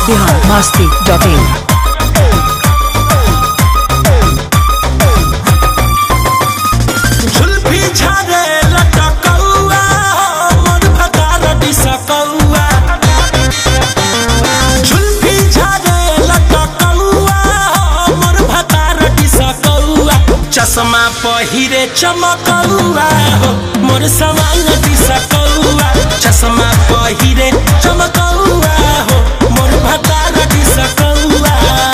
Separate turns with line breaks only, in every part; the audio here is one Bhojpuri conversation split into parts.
बिहार मस्ती डॉट इन
झुलफी झारे लटकौआ मोर भतार दिसकौआ झुलफी झारे लटकौआ मोर भतार दिसकौआ चश्मा पहिरे चमकौआ हो मोर सवांग दिसकौआ चश्मा पहिरे चमकौआ हो मोर भतार दिसकौआ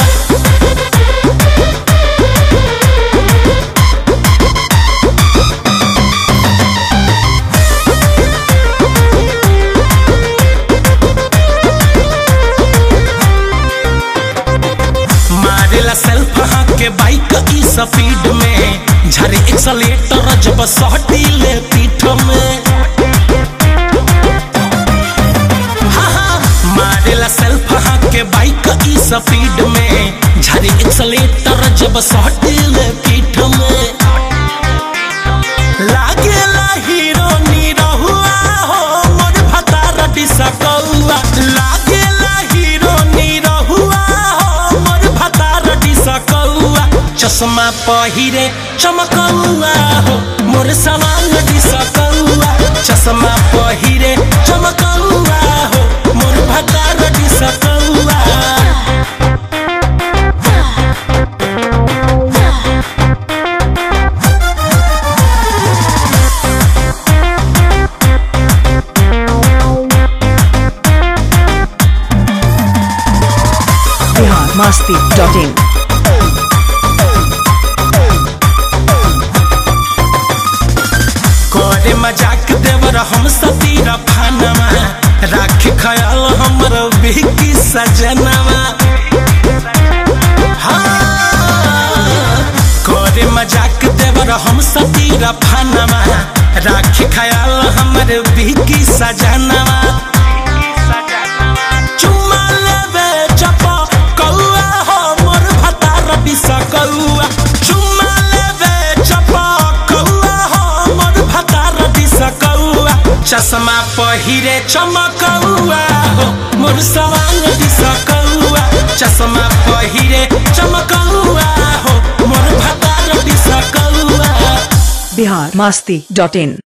मारेला सेल्फ हाँ के बाइक ई स्पीड में झरे एक्सलेटर जब सटीले पीठ में हाँ, हाँ, मारेला सेल्फ हाँ के बाइक ई स्पीड में झरे एक्सलेटर जब सटीले पीठ में लागेला हीरो निरहुआ हो मोर भतार दिसकौआ लागेला हीरो निरहुआ हो मोर भतार दिसकौआ चश्मा पहिरे चमकौआ हो मोर सवांग दिसकौआ चश्मा पहिरे चमकौआ हो मोर भतार दिसकौआ
बिहार मस्ती डॉट इन
करे मजाक देवर हम सतीर फानमा राख ख्याल हमर बिकी सजनवा हाँ, करे मजाक देवर हम सतीर फानमा राख ख्याल हमर बिकी सजनवा चुम्मा लेवे चपा कौआ हो मोर भतार बिसकौआ चुम्मा लेवे चपा कौआ हो मोर भतार बिसकौआ चश्मा पहिरे चमकौआ हो मोर सवांग बिसकौआ चश्मा पहिरे चमकौआ हो मोर भतार बिसकौआ
बिहार मस्ती डॉट इन